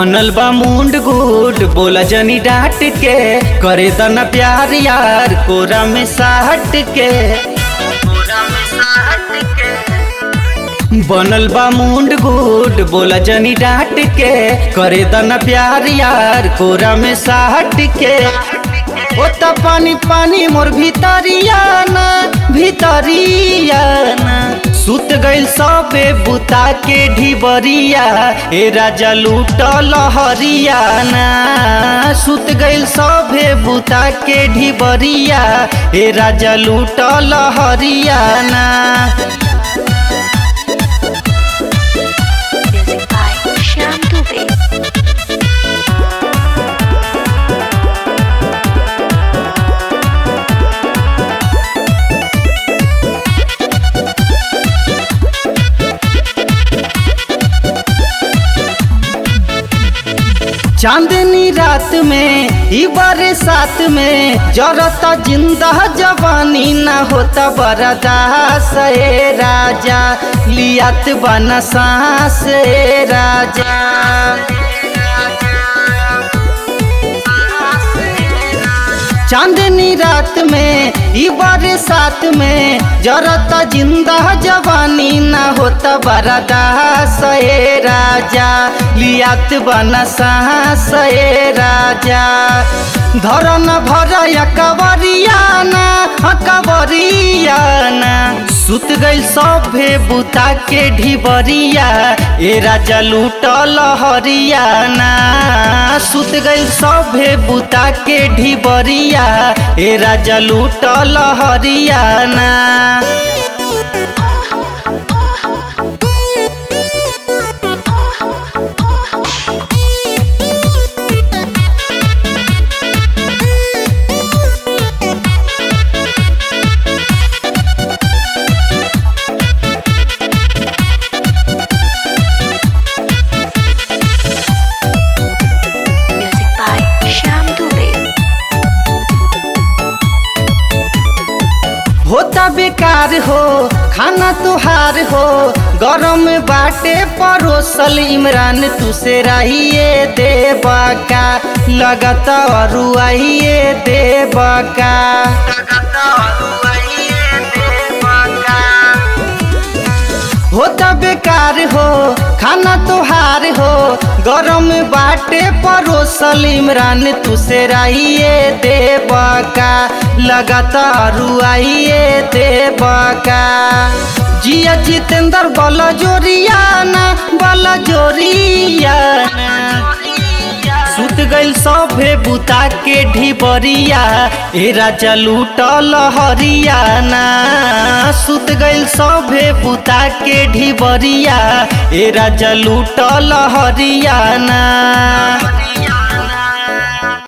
बनल बा मुंड गुड बोला जनी डांट के करे दना प्यार यार कोरा में साहट के बनल बा मुंड गुड बोला जनी डांट के करे दना प्यार यार कोरा में साहट के ओ त पानी पानी मोर भीतरिया ना भीतरिया ना सुत गइल सबे बुता के ढिबरिया ए राजा लूट लहरिया ना सुत गइल सबे बुता के ढिबरिया ए राजा लूट लहरिया ना Music by Shyam Dubey. चांदनी रात में ई बारे साथ में जरता जिंदा जवानी ना होता बरदास ए राजा लियात बना सांस ए राजा चांदनी रात में ई बारे साथ में जरता जिंदा जवानी ना होता बरदास ए राजा लियात बना सांस ए राजा धरन भर कवरियाना कवरियाना सुत गइल सभे बुता के ढिबरिया ए राजा लूट लहरियाना सुत गइल सभे बुता के ढिबरिया ए राजा लूट लहरियाना Music by Shyam Dubey. होता बेकार हो खाना तुहार हो गरम बाटे परोसल इमरान तुसे रहिए देवा का लगत अरुआइए देवा का होता बेकार हो खाना तुहार हो गरम बाटे परोसल इमरान तुसे रहिए देवा का लगातार रुआइए देवा का जिया जितेंद्र बल जोरियाना बल जोरियाना सुत गइल सभे बुता के ढिबरिया ए राजा लूट लहरियाना सुत गइल सभे बुता के ढिबरिया ए राजा लूट लहरियाना